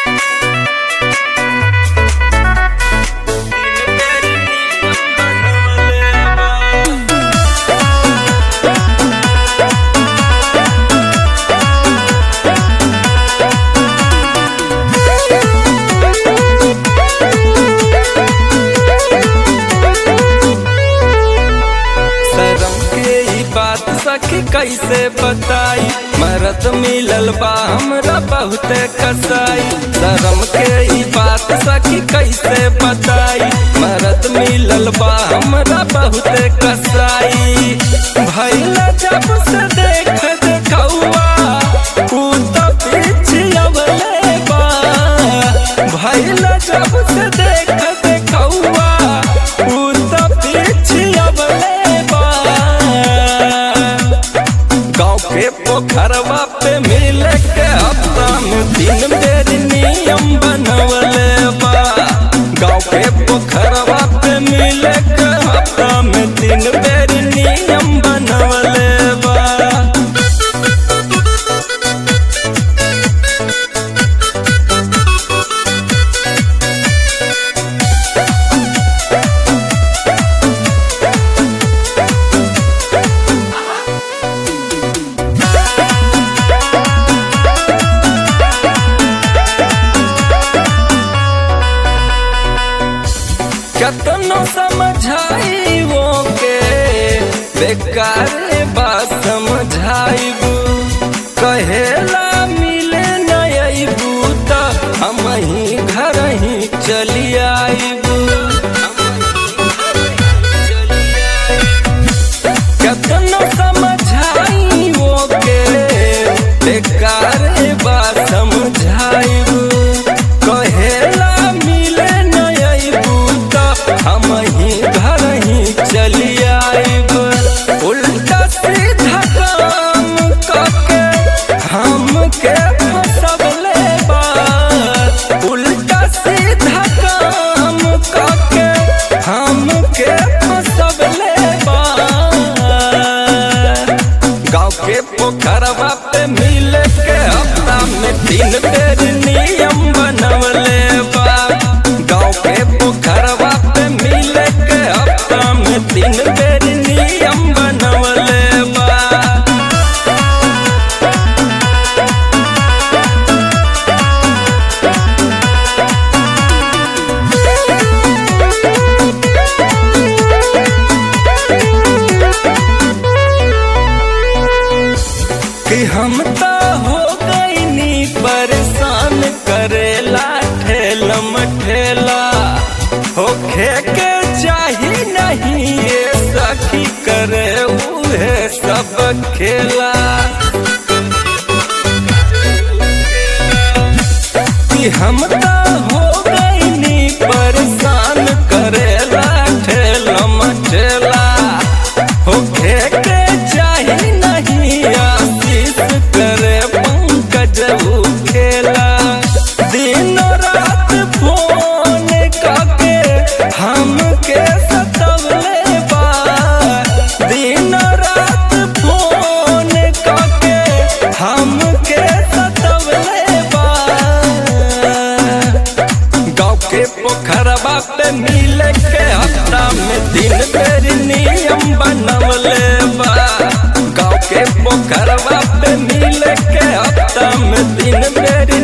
शरम के ई बात सखी कैसे बताई मरद मिलल बा हमरा बहुते कसाई शरम के ई बात सखी कैसे बताई मरद मिलल बा हमरा बहुते कसाई भैल जब से देख देखौआ ऊ त पिछियवले बा भैल जब से देख देखौआ ऊ त पिछियवले बा गाँव के पोखरवा पे मिल के हफ्ता में दिन बेर नियम बनवले बा गाँव के पोखरवा पे मिल के हफ्ता में दिन बेर नियम बनवले बा कतनो समझाई वो के बेकार बा समझाइबू कहेला मिले नयबू त हम ही घर ही चली आइबू कतनो समझाई वो के बेकार बा समझाइबू कहेला मिले नयबू त हम ही घर ही चली आइब उल्टा सीधा काम करके हमके फसवले बा उल्टा सीधा काम करके हमके फसवले बा गाँव के पोखरवा पे मिल के हफ्ता में तीन बेर नियम बनवले बा गाँव के पोखरवा पे मिल के हफ्ता में तीन बेर नियम बनवले बा कि हम तो हो गईनी परेशान करेला ठेलम ठेला होखे के चाही नहीं ये सखी करे उहे सब खेला कि हम तो हो गईनी परेशान करेला ठेलम ठेला होखे के चाही नहीं आशीष करे पंकज ऊ खेला दिन रात फोन करके हमके सतवले बा दिन रात फोन करके हमके सतवले बा गाँव के पोखरवा पे मिल के हफ्ता में दिन बेर नियम बनवले बा गाँव के पोखरवा पे मिल के हफ्ता में दिन बेर